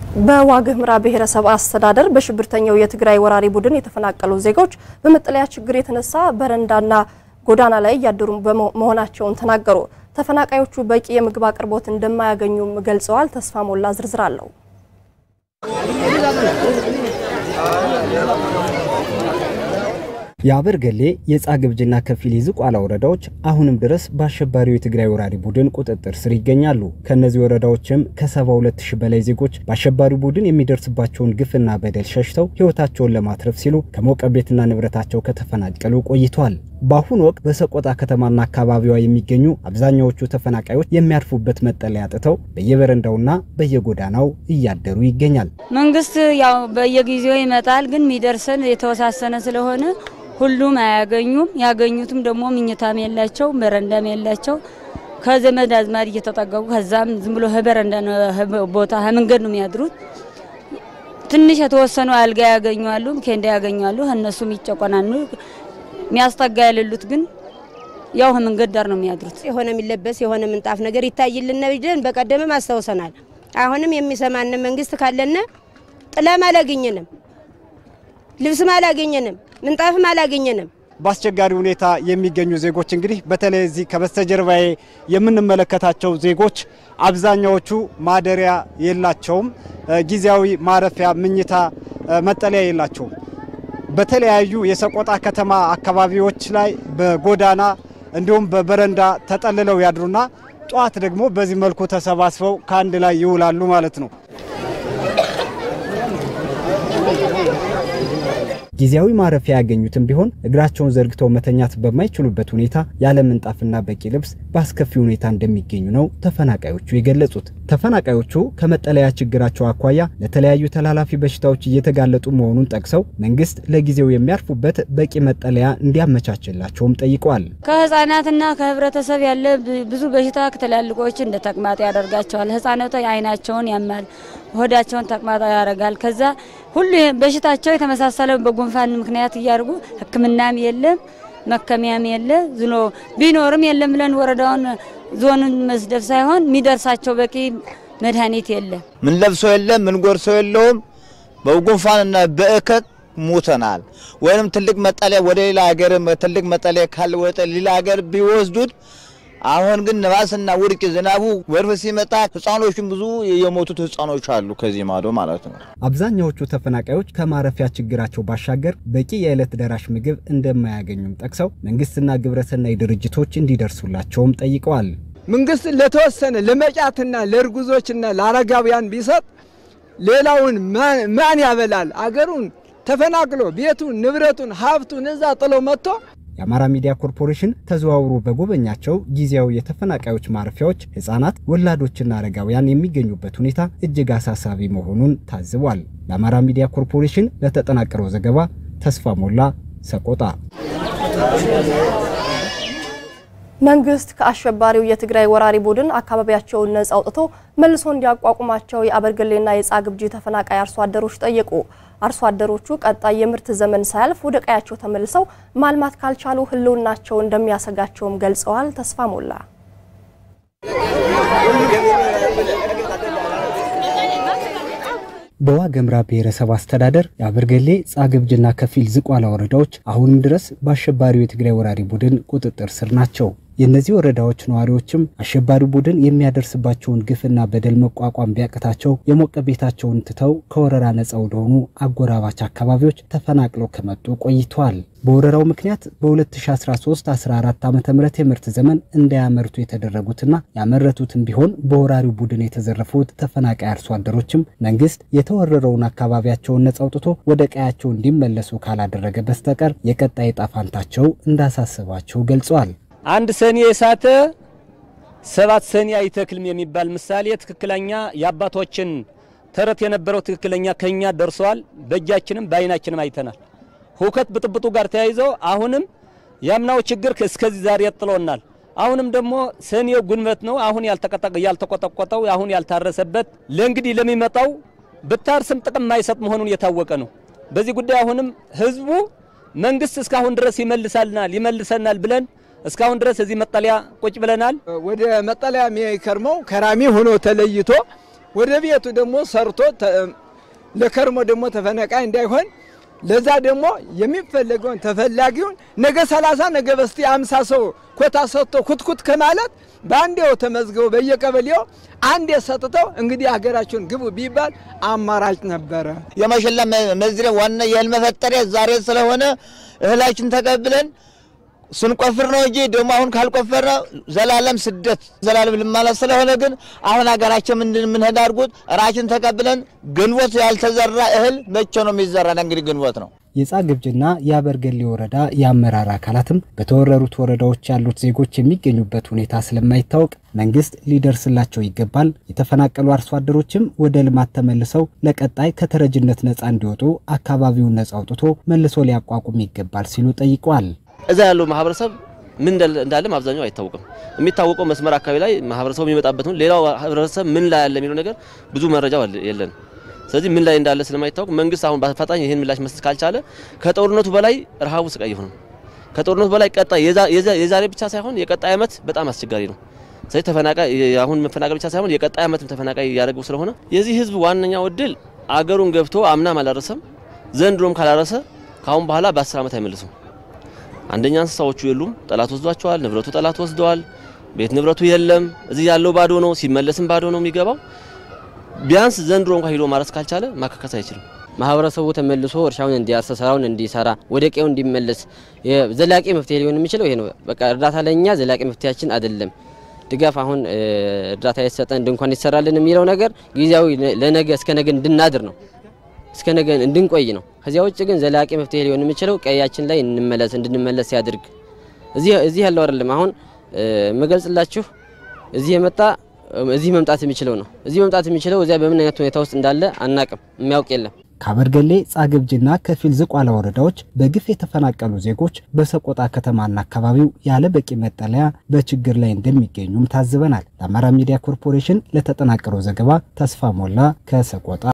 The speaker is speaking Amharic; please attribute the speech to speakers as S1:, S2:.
S1: በዋግ ኽምራ ብሔረሰብ አስተዳደር በሽብርተኛው የትግራይ ወራሪ ቡድን የተፈናቀሉ ዜጎች በመጠለያ ችግር የተነሳ በረንዳና ጎዳና ላይ እያደሩ መሆናቸውን ተናገሩ። ተፈናቃዮቹ በቂ የምግብ አቅርቦት እንደማያገኙም ገልጸዋል። ተስፋ ሞላ ዝርዝር አለው።
S2: የአበርገሌ የጻግብጅና ከፊል የዝቋላ ወረዳዎች አሁንም ድረስ በአሸባሪው የትግራይ ወራሪ ቡድን ቁጥጥር ስር ይገኛሉ። ከእነዚህ ወረዳዎችም ከ72 ሺህ በላይ ዜጎች በአሸባሪው ቡድን የሚደርስባቸውን ግፍና በደል ሸሽተው ሕይወታቸውን ለማትረፍ ሲሉ ከሞቀ ቤትና ንብረታቸው ከተፈናቀሉ ቆይተዋል። በአሁኑ ወቅት በሰቆጣ ከተማና አካባቢዋ የሚገኙ አብዛኛዎቹ ተፈናቃዮች የሚያርፉበት መጠለያ አጥተው በየበረንዳውና በየጎዳናው እያደሩ ይገኛል።
S3: መንግስት ያው በየጊዜው ይመጣል፣ ግን የሚደርሰን የተወሳሰነ ስለሆነ ሁሉም አያገኙም። ያገኙትም ደግሞ ምኝታም የላቸው በረንዳም የላቸው። ከዘመድ አዝማድ እየተጠቀቁ ከዛም ዝም ብሎ በረንዳ ቦታ መንገድ ነው የሚያድሩት። ትንሽ የተወሰኑ አልጋ ያገኛሉ፣ ኬንዳ ያገኛሉ። እነሱም ይጨቆናሉ። የሚያስጠጋ የሌሉት ግን ያው መንገድ ዳር ነው የሚያድሩት።
S4: የሆነ የሚለበስ የሆነ ምንጣፍ ነገር ይታይልን ብለን በቀደምም አስታውሰናል። አሁንም የሚሰማን መንግስት ካለነ ጥላም አላገኘንም፣ ልብስም አላገኘንም፣ ምንጣፍም አላገኘንም።
S5: በአስቸጋሪ ሁኔታ የሚገኙ ዜጎች እንግዲህ በተለይ እዚህ ከበስተጀርባዬ የምንመለከታቸው ዜጎች አብዛኛዎቹ ማደሪያ የላቸውም፣ ጊዜያዊ ማረፊያ፣ ምኝታ፣ መጠለያ የላቸውም። በተለያዩ የሰቆጣ ከተማ አካባቢዎች ላይ በጎዳና እንዲሁም በበረንዳ ተጠልለው ያድሩና ጠዋት ደግሞ በዚህ መልኩ ተሰባስበው ከአንድ ላይ ይውላሉ ማለት ነው።
S2: ጊዜያዊ ማረፊያ ያገኙትም ቢሆን እግራቸውን ዘርግተው መተኛት በማይችሉበት ሁኔታ ያለ ምንጣፍና በቂ ልብስ በአስከፊ ሁኔታ እንደሚገኙ ነው ተፈናቃዮቹ የገለጹት። ተፈናቃዮቹ ከመጠለያ ችግራቸው አኳያ ለተለያዩ ተላላፊ በሽታዎች እየተጋለጡ መሆኑን ጠቅሰው መንግስት ለጊዜው የሚያርፉበት በቂ መጠለያ እንዲያመቻችላቸውም ጠይቀዋል።
S3: ከህፃናትና ከህብረተሰብ ያለ ብዙ በሽታ ትላልቆች እንደ ተቅማጥ ያደርጋቸዋል። ህፃናቱ አይናቸውን ያማል፣ ሆዳቸውን ተቅማጥ ያደርጋል። ከዛ ሁሉ በሽታቸው የተመሳሰለ በጉንፋን ምክንያት እያደርጉ ሕክምናም የለም መከሚያም የለ ዝኖ ቢኖርም የለም ብለን ወረዳውን ዞንን መስደብ ሳይሆን የሚደርሳቸው በቂ መድኃኒት የለም።
S6: ምን ለብሰው የለም ምን ጎርሰው የለውም። በጉንፋንና በእከክ ሙተናል። ወይንም ትልቅ መጠለያ ወደ ሌላ ሀገር ትልቅ መጠለያ ካለ ወደ ሌላ ሀገር ቢወስዱት አሁን ግን ነፋስና ውርጭ ዝናቡ ወርፍ ሲመጣ ህፃኖቹም ብዙ የሞቱት ህፃኖች አሉ ከዚህ ማዶ ማለት ነው።
S2: አብዛኛዎቹ ተፈናቃዮች ከማረፊያ ችግራቸው ባሻገር በቂ የዕለት ደራሽ ምግብ እንደማያገኙም ጠቅሰው መንግስትና ግብረሰናይ ድርጅቶች እንዲደርሱላቸውም ጠይቀዋል።
S7: መንግስት ለተወሰነ ለመጫትና ለእርጉዞችና ለአረጋውያን ቢሰጥ ሌላውን ማን ያበላል? አገሩን ተፈናቅሎ ቤቱን ንብረቱን ሀብቱን እዛ ጥሎ መጥቶ
S2: የአማራ ሚዲያ ኮርፖሬሽን ተዘዋውሮ በጎበኛቸው ጊዜያዊ የተፈናቃዮች ማረፊያዎች ህጻናት፣ ወላዶችና አረጋውያን የሚገኙበት ሁኔታ እጅግ አሳሳቢ መሆኑን ታዝቧል። ለአማራ ሚዲያ ኮርፖሬሽን ለተጠናቀረው ዘገባ ተስፋ ሞላ ሰቆጣ።
S1: መንግስት ከአሸባሪው የትግራይ ወራሪ ቡድን አካባቢያቸውን ነጻ አውጥቶ መልሶ እንዲያቋቁማቸው የአበርገሌና የጻግብጂ ተፈናቃይ አርሶ አደሮች ጠየቁ። አርሶ አደሮቹ ቀጣይ የምርት ዘመን ሳያልፍ ወደ ቀያቸው ተመልሰው ማልማት ካልቻሉ ህልውናቸው እንደሚያሰጋቸውም ገልጸዋል። ተስፋ ሞላ
S2: በዋግ ኽምራ ብሔረሰብ አስተዳደር የአበርገሌ ጻግብጅና ከፊል ዝቋላ ወረዳዎች አሁንም ድረስ በአሸባሪው የትግራይ ወራሪ ቡድን ቁጥጥር ስር ናቸው። የእነዚህ ወረዳዎች ነዋሪዎችም አሸባሪ ቡድን የሚያደርስባቸውን ግፍና በደል መቋቋም ቢያቅታቸው የሞቀ ቤታቸውን ትተው ከወረራ ነጻ ወደሆኑ አጎራባች አካባቢዎች ተፈናቅለው ከመጡ ቆይተዋል። በወረራው ምክንያት በ2013-14 ዓ ም የምርት ዘመን እንዳያመርቱ የተደረጉትና ያመረቱትም ቢሆን በወራሪው ቡድን የተዘረፉት ተፈናቃይ አርሶ አደሮችም መንግስት የተወረረውን አካባቢያቸውን ነጻ አውጥቶ ወደ ቀያቸው እንዲመለሱ ካላደረገ በስተቀር የቀጣይ ዕጣ ፈንታቸው እንዳሳሰባቸው ገልጸዋል።
S8: አንድ ሰኔ የሳተ ሰባት ሰኔ አይተክልም የሚባል ምሳሌ ትክክለኛ የአባቶችን ተረት የነበረው ትክክለኛ ከኛ ደርሰዋል። በእጃችንም በአይናችንም አይተናል። ሁከት ብጥብጡ ጋር ተያይዘው አሁንም ያምናው ችግር እስከዚህ ዛሬ ጥሎናል። አሁንም ደግሞ ሰኔው ጉንበት ነው። አሁን ያልተቆጠቆጠው አሁን ያልታረሰበት ለእንግዲህ ለሚመጣው ብታርስም ጥቅም ማይሰጥ መሆኑን የታወቀ ነው። በዚህ ጉዳይ አሁንም ህዝቡ መንግስት እስካሁን ድረስ ይመልሳልናል ይመልሰናል ብለን እስካሁን ድረስ እዚህ መጠለያ ቁጭ ብለናል።
S7: ወደ መጠለያ የሚከርመው ከራሚ ሆኖ ተለይቶ ወደ ቤቱ ደግሞ ሰርቶ ለከርሞ ደግሞ ተፈናቃይ እንዳይሆን ለዛ ደግሞ የሚፈለገውን ተፈላጊውን ነገ 30 ነገ በስቲ 50 ሰው ኮታ ሰጥቶ ኩትኩት ከማለት በአንዴው ተመዝግበው በየቀበሌው አንዴ ሰጥተው እንግዲህ ሀገራቸውን ግቡ ቢባል አማራጭ ነበረ።
S6: የማሽላ መዝሪያ ዋና የእህል መፈጠሪያ ዛሬ ስለሆነ እህላችን ተቀብለን ስንቆፍር ነው እንጂ ደግሞ አሁን ካልቆፈረ ዘላለም ስደት ዘላለም ልማላ ስለሆነ ግን አሁን ሀገራችን ምንድን ምንሄድ አድርጉት ራችን ተቀብለን ግንቦት ያልተዘራ እህል መቼ ነው የሚዘራ? እንግዲህ ግንቦት ነው።
S2: የጻግብጅና የአበርገሌ ወረዳ የአመራር አካላትም በተወረሩት ወረዳዎች ያሉት ዜጎች የሚገኙበት ሁኔታ ስለማይታወቅ መንግስት ሊደርስላቸው ይገባል፣ የተፈናቀሉ አርሶ አደሮችም ወደ ልማት ተመልሰው ለቀጣይ ከተረጅነት ነፃ እንዲወጡ አካባቢውን ነፃ አውጥቶ መልሶ ሊያቋቁም ይገባል ሲሉ ጠይቀዋል።
S9: እዛ ያለው ማህበረሰብ ምን እንዳለም አብዛኛው አይታወቅም። የሚታወቀው መስመር አካባቢ ላይ ማህበረሰቡ የሚመጣበት ነው። ሌላው ህብረተሰብ ምን ላይ ያለ የሚለው ነገር ብዙ መረጃ የለን። ስለዚህ ምን ላይ እንዳለ ስለማይታወቅ መንግስት አሁን በአፋጣኝ ይህን ምላሽ መስጠት ካልቻለ ከጦርነቱ በላይ ረሃቡ ስቃይ ይሆናል። ከጦርነቱ በላይ ቀጣይ የዛሬ ብቻ ሳይሆን የቀጣይ ዓመት በጣም አስቸጋሪ ነው። ስለዚህ ተፈናቃይ አሁን መፈናቀል ብቻ ሳይሆን የቀጣይ ዓመትም ተፈናቃይ እያደረገው ስለሆነ የዚህ ህዝብ ዋነኛው እድል አገሩን ገብቶ አምናም አላረሰም ዘንድሮም ካላረሰ ከአሁን በኋላ በአስር ዓመት አይመልሱም። አንደኛ እንስሳዎቹ የሉም፣ ጠላት ወስዷቸዋል። ንብረቱ ጠላት ወስደዋል። ቤት ንብረቱ የለም። እዚህ ያለው ባዶ ነው፣ ሲመለስም ባዶ ነው የሚገባው። ቢያንስ ዘንድሮ እንኳን ሂዶ ማረስ ካልቻለ ማካከስ አይችልም።
S10: ማህበረሰቡ ተመልሶ እርሻውን እንዲያርስ ስራውን እንዲሰራ ወደ ቀዬው እንዲመለስ ዘላቂ መፍትሄ ሊሆን የሚችለው ይሄ ነው። በቃ እርዳታ ለኛ ዘላቂ መፍትሄያችን አይደለም። ድጋፍ አሁን እርዳታ የተሰጠን ድንኳን ይሰራልን የሚለው ነገር ጊዜያዊ ለነገ እስከ ነገ እንድናድር ነው እስከ ነገ እንድንቆይ ነው። ከዚያ ውጭ ግን ዘላቂ መፍትሄ ሊሆን የሚችለው ቀያችን ላይ እንመለስ እንድንመለስ ያድርግ። እዚህ እዚህ ያለው አይደለም አሁን መገልጽላችሁ እዚህ የመጣ እዚህ መምጣት የሚችለው ነው። እዚህ መምጣት የሚችለው እዚያ በምን አይነት ሁኔታ ውስጥ እንዳለ አናቅም፣ የሚያውቅ የለም።
S2: ከአበርገሌ ጻግብጅና ከፊል ዝቋላ ወረዳዎች በግፍ የተፈናቀሉ ዜጎች በሰቆጣ ከተማና አካባቢው ያለ በቂ መጠለያ በችግር ላይ እንደሚገኙም ታዝበናል። ለአማራ ሚዲያ ኮርፖሬሽን ለተጠናቀረው ዘገባ ተስፋ ሞላ ከሰቆጣ